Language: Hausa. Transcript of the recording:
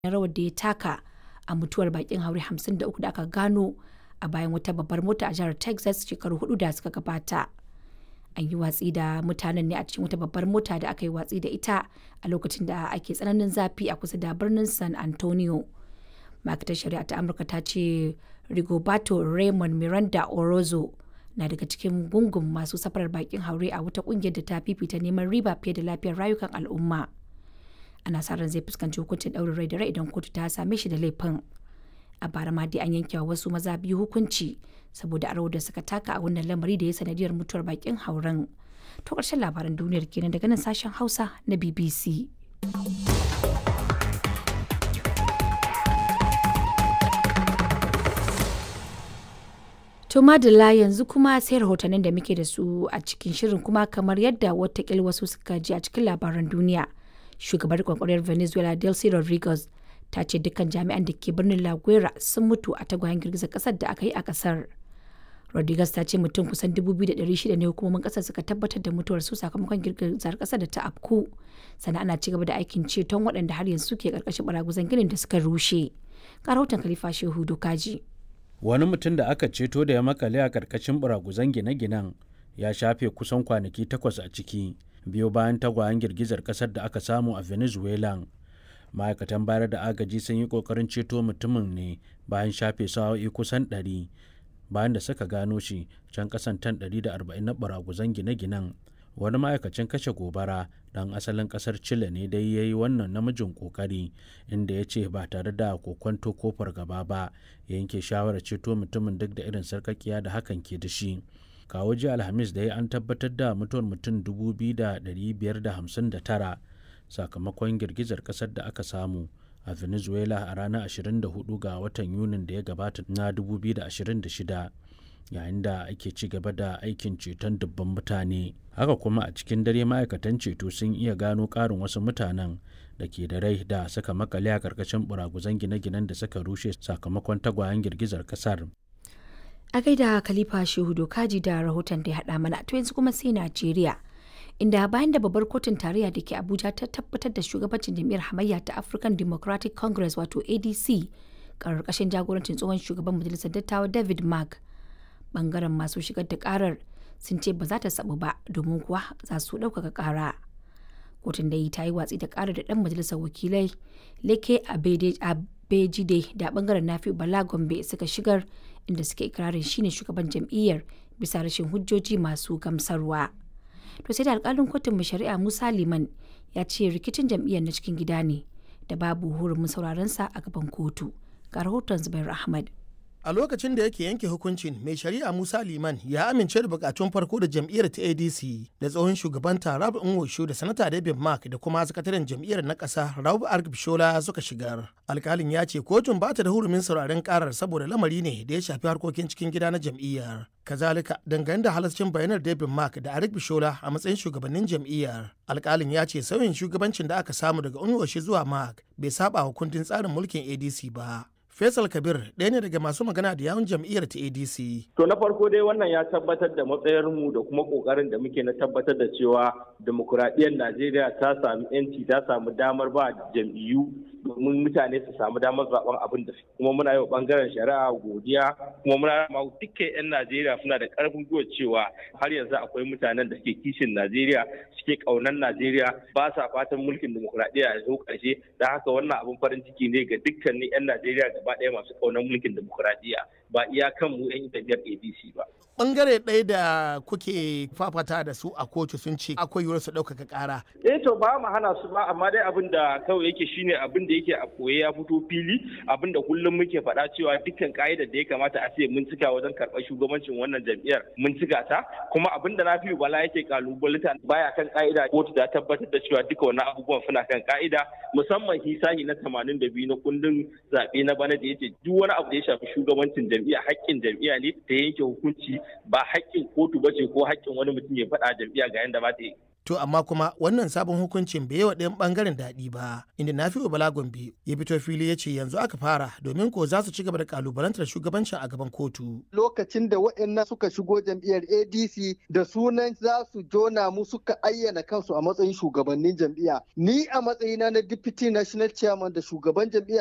rawar da ya taka a mutuwar bakin haure 53 da aka gano a bayan wata babbar mota a jihar Texas shekaru hudu da suka gabata. An yi watsi da mutanen ne a cikin wata babbar mota da aka yi watsi da ita a lokacin da ake tsananin zafi a kusa da birnin San Antonio. Ma'aikatar Shari'a ta Amurka ta ce Rigoberto Raymond Miranda Orozco na daga cikin gungun masu safarar bakin haure a wata kungiyar da ta fifita neman riba fiye da lafiyar rayukan al'umma. Ana sa ran zai fuskanci hukuncin ɗaurin rai da rai idan kotu ta same shi da laifin. A bara ma dai an yanke wa wasu maza biyu hukunci saboda a da suka taka a wannan lamari da ya sanadiyar mutuwar bakin hauren. To ƙarshen labaran duniyar kenan daga nan sashen Hausa na BBC. To madalla yanzu kuma sai rahotannin da muke da su a cikin shirin kuma kamar yadda watakil wasu suka ji a cikin labaran duniya. Shugabar kwakwariyar Venezuela Delcy Rodriguez ta ce dukkan jami'an da ke birnin La Guera sun mutu a tagwayen girgizar kasar da aka yi a kasar. Rodriguez ta ce mutum kusan 2,600 ne hukumomin kasar suka tabbatar da mutuwar su sakamakon girgizar kasar da ta afku. Sannan ana cigaba da aikin ceton waɗanda har yanzu ke karkashin baraguzan ginin da suka rushe. Ga rahoton Khalifa Shehu Dokaji. wani mutum da aka ceto da ya makale a karkashin buraguzan gine-ginen ya shafe kusan kwanaki takwas a ciki biyo bayan tagwayen girgizar kasar da aka samu a venezuela ma'aikatan bayar da agaji sun yi kokarin ceto mutumin ne bayan shafe sa'o'i kusan 100 bayan da suka gano shi can kasan tan 140 na buraguzan gine-ginen wani ma'aikacin kashe gobara dan asalin kasar chile ne dai ya yi wannan namijin kokari inda ya ce ba tare da kokwanto ko fargaba ba ya yanke shawarar ceto mutumin duk da irin sarkakiya da hakan ke da shi kawo ji alhamis da ya an tabbatar da mutuwar mutum 2,559 sakamakon girgizar kasar da aka samu a venezuela a ranar 24 ga watan yunin da ya gabata na 2026 yayin da ake ci gaba da aikin ceton dubban mutane haka kuma a cikin dare ma'aikatan ceto sun iya gano ƙarin wasu mutanen da ke da rai da suka makale a ƙarƙashin buraguzan gine-ginen da suka rushe sakamakon tagwayen girgizar ƙasar A gaida Khalifa Shehu Dokaji da rahoton da ya haɗa mana to yanzu kuma sai Najeriya. Inda bayan da babbar kotun tarayya da ke Abuja ta tabbatar da shugabancin jam'iyyar hamayya ta African Democratic Congress wato ADC ƙarƙashin jagorancin tsohon shugaban majalisar dattawa David Mark. bangaren masu shigar da karar sun ce ba za ta sabu ba domin kuwa za su ɗaukaka kara kotun da yi ta yi watsi da karar da ɗan majalisar wakilai leke abejide da bangaren nafi bala gombe suka shigar inda suke ikirarin shine shugaban jam'iyyar bisa rashin hujjoji masu gamsarwa to sai da alkalin kotun mai shari'a musa liman ya ce rikicin jam'iyyar na cikin gida ne da babu hurumin sauraron sa a gaban kotu ga rahoton zubair ahmad a lokacin da yake yanke hukuncin mai shari'a musa liman ya amince da bukatun farko da jam'iyyar ta adc da tsohon shugaban rabu nwosho da sanata david mark da kuma sakataren jam'iyyar na ƙasa rabu argbishola suka shigar alkalin ya ce kotun ba ta da hurumin sauraren karar saboda lamari ne da ya shafi harkokin cikin gida na jam'iyyar kazalika dangane da halascin bayanar david mark da arik bishola a matsayin shugabannin jam'iyyar alkalin ya ce sauyin shugabancin da aka samu daga unwoshi zuwa mark bai saba wa kundin tsarin mulkin adc ba Faisal Kabir ɗaya ne daga masu magana da yawun jam'iyyar ta ADC. To na farko dai wannan ya tabbatar da matsayarmu da kuma ƙoƙarin da muke na tabbatar da cewa demokuraɗiyyar Najeriya ta sami 'yanci ta samu damar ba jam'iyyu domin mutane su samu damar zaben abin da kuma muna yi wa bangaren shari'a godiya kuma muna ma dukkan 'yan Najeriya suna da karfin gwiwa cewa har yanzu akwai mutanen da ke kishin Najeriya suke kaunan Najeriya ba sa fatan mulkin demokuraɗiyya ya zo ƙarshe da haka wannan abin farin ciki ne ga dukkanin 'yan Najeriya gaba ɗaya masu kaunan mulkin demokuraɗiyya ba iya kan mu 'yan jam'iyyar ADC ba. Bangare ɗaya da kuke fafata da su a kotu sun ce akwai yiwuwar su ɗaukaka ƙara. Eh to ba mu hana su ba amma dai abin da kawai yake shine abin da yake a koye ya fito fili abin da kullum muke faɗa cewa dukkan ka'idar da ya kamata a ce mun cika wajen karɓar shugabancin wannan jam'iyyar mun cika ta kuma abin da Nafi'u Bala yake kalubalita baya kan ka'ida kotu ta tabbatar da cewa duka wannan abubuwan suna kan ka'ida musamman hisahi na 82 na kundin zaɓe na bana da yace duk wani abu da ya shafi shugabancin jam'iyya haƙƙin jam'iyya ne ta yanke hukunci ba haƙƙin kotu ba ce ko haƙƙin wani mutum ya faɗa jam'iyya ga yanda ba ta yi To amma kuma wannan sabon hukuncin bai yi wa ɗayan ɓangaren daɗi ba, inda na fi Bala Gombe ya fito fili ya ce yanzu aka fara domin ko za su ci gaba da kalubalantar shugabancin a gaban kotu. Lokacin da waɗannan suka shigo jam'iyyar ADC da sunan za su jona mu suka ayyana kansu a matsayin shugabannin jam'iyya. Ni a matsayina na Deputy National Chairman da shugaban jam'iyya